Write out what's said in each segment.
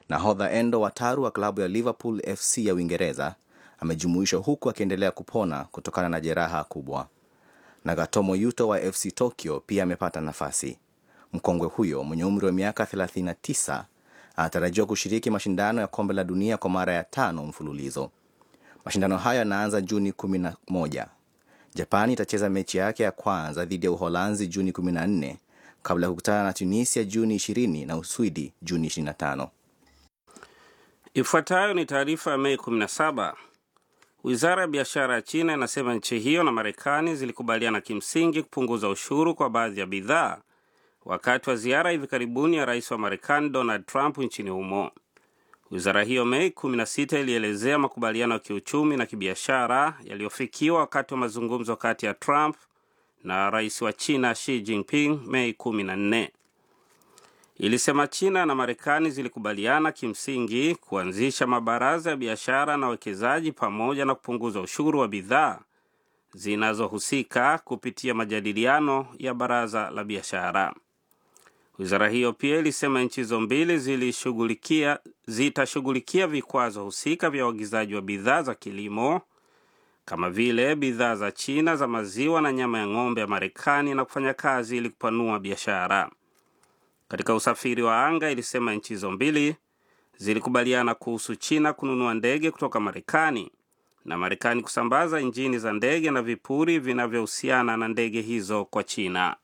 Nahodha Endo Wataru wa klabu ya Liverpool FC ya Uingereza amejumuishwa huku akiendelea kupona kutokana na jeraha kubwa. Nagatomo Yuto wa FC Tokyo pia amepata nafasi. Mkongwe huyo mwenye umri wa miaka 39 anatarajiwa kushiriki mashindano ya kombe la dunia kwa mara ya tano mfululizo. Mashindano hayo yanaanza Juni 11. Japani itacheza mechi yake ya kwanza dhidi ya Uholanzi Juni 14 kabla ya kukutana na Tunisia Juni 20 na Uswidi Juni 25. Ifuatayo ni taarifa ya Mei 17. Wizara ya biashara ya China inasema nchi hiyo na Marekani zilikubaliana kimsingi kupunguza ushuru kwa baadhi ya bidhaa wakati wa ziara hivi karibuni ya rais wa Marekani Donald Trump nchini humo. Wizara hiyo Mei 16 ilielezea makubaliano ya kiuchumi na kibiashara yaliyofikiwa wakati wa mazungumzo kati ya Trump na rais wa China Xi Jinping Mei 14. Ilisema China na Marekani zilikubaliana kimsingi kuanzisha mabaraza ya biashara na uwekezaji pamoja na kupunguza ushuru wa bidhaa zinazohusika kupitia majadiliano ya baraza la biashara. Wizara hiyo pia ilisema nchi hizo mbili zilishughulikia zitashughulikia vikwazo husika vya uagizaji wa bidhaa za kilimo kama vile bidhaa za China za maziwa na nyama ya ng'ombe ya Marekani na kufanya kazi ili kupanua biashara. Katika usafiri wa anga, ilisema nchi hizo mbili zilikubaliana kuhusu China kununua ndege kutoka Marekani na Marekani kusambaza injini za ndege na vipuri vinavyohusiana na ndege hizo kwa China.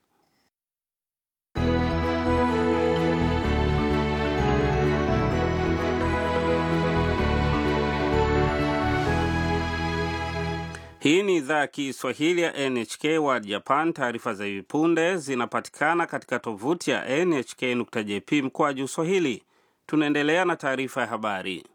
Hii ni idhaa ya Kiswahili ya NHK World Japan. Taarifa za hivi punde zinapatikana katika tovuti ya nhk.jp mkoaju Swahili. Tunaendelea na taarifa ya habari.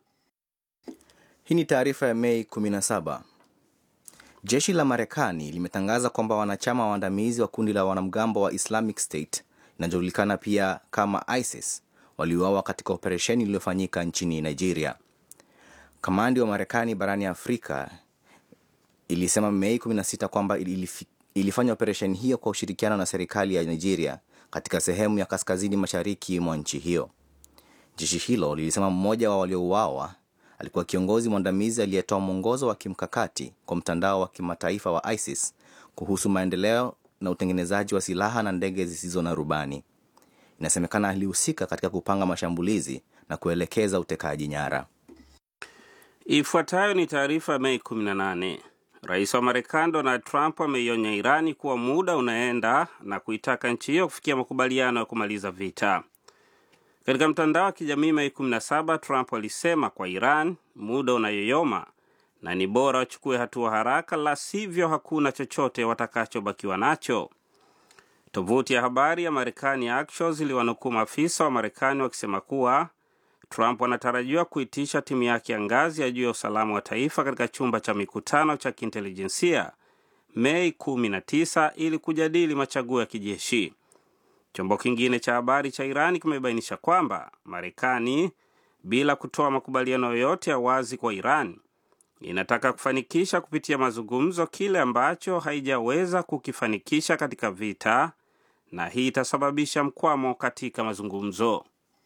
Hii ni taarifa ya Mei 17. Jeshi la Marekani limetangaza kwamba wanachama waandamizi wa kundi la wanamgambo wa Islamic State inajulikana pia kama ISIS waliuawa katika operesheni iliyofanyika nchini Nigeria. Kamandi wa Marekani barani Afrika ilisema Mei 16 kwamba ilifanya operesheni hiyo kwa ushirikiano na serikali ya Nigeria katika sehemu ya kaskazini mashariki mwa nchi hiyo. Jeshi hilo lilisema mmoja wa waliouawa alikuwa kiongozi mwandamizi aliyetoa mwongozo wa kimkakati kwa mtandao wa kimataifa wa ISIS kuhusu maendeleo na utengenezaji wa silaha na ndege zisizo na rubani. Inasemekana alihusika katika kupanga mashambulizi na kuelekeza utekaji nyara. Ifuatayo ni taarifa ya Mei 18. Rais wa Marekani Donald Trump ameionya Irani kuwa muda unaenda na kuitaka nchi hiyo kufikia makubaliano ya kumaliza vita. Katika mtandao wa kijamii Mei 17, Trump alisema kwa Iran muda unayoyoma na ni bora wachukue hatua haraka, la sivyo hakuna chochote watakachobakiwa nacho. Tovuti ya habari ya Marekani Axios iliwanukuu maafisa wa Marekani wakisema kuwa Trump anatarajiwa kuitisha timu yake ya ngazi ya juu ya usalama wa taifa katika chumba cha mikutano cha kiintelijensia Mei 19 ili kujadili machaguo ya kijeshi. Chombo kingine cha habari cha Irani kimebainisha kwamba Marekani, bila kutoa makubaliano yoyote ya wazi kwa Iran, inataka kufanikisha kupitia mazungumzo kile ambacho haijaweza kukifanikisha katika vita, na hii itasababisha mkwamo katika mazungumzo.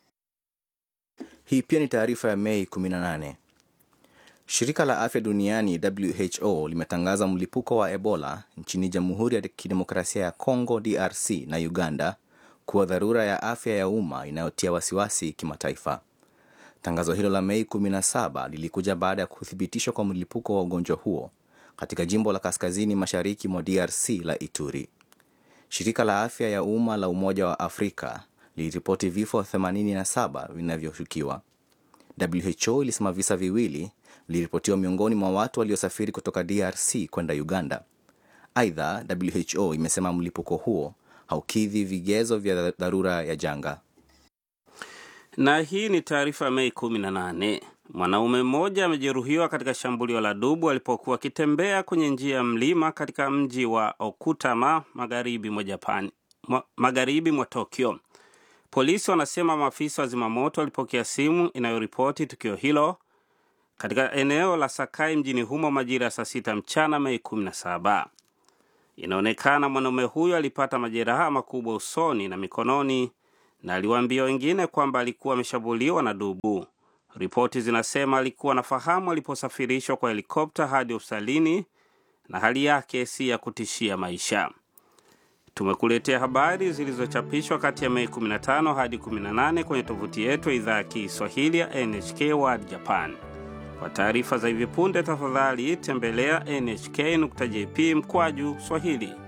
Hii pia ni taarifa ya Mei 18. Shirika la afya duniani WHO limetangaza mlipuko wa Ebola nchini Jamhuri ya Kidemokrasia ya Kongo DRC na Uganda kuwa dharura ya afya ya umma inayotia wasiwasi kimataifa. Tangazo hilo la Mei 17 lilikuja baada ya kuthibitishwa kwa mlipuko wa ugonjwa huo katika jimbo la kaskazini mashariki mwa DRC la Ituri. Shirika la afya ya umma la Umoja wa Afrika liliripoti vifo 87 vinavyoshukiwa. WHO ilisema visa viwili viliripotiwa miongoni mwa watu waliosafiri kutoka DRC kwenda Uganda. Aidha, WHO imesema mlipuko huo haukidhi vigezo vya dharura ya janga. Na hii ni taarifa ya Mei 18. Mwanaume mmoja amejeruhiwa katika shambulio la dubu alipokuwa akitembea kwenye njia ya mlima katika mji wa Okutama magharibi mwa Japan, magharibi mwa Tokyo. Polisi wanasema maafisa wa zimamoto walipokea simu inayoripoti tukio hilo katika eneo la Sakai mjini humo majira ya saa sita mchana Mei 17. Inaonekana mwanaume huyo alipata majeraha makubwa usoni na mikononi na aliwaambia wengine kwamba alikuwa ameshambuliwa na dubu. Ripoti zinasema alikuwa anafahamu aliposafirishwa kwa helikopta hadi hospitalini na hali yake si ya kutishia maisha. Tumekuletea habari zilizochapishwa kati ya Mei 15 hadi 18 kwenye tovuti yetu ya idhaa ya Kiswahili ya NHK World Japan. Kwa taarifa za hivi punde, tafadhali tembelea nhk.jp mkwaju Swahili.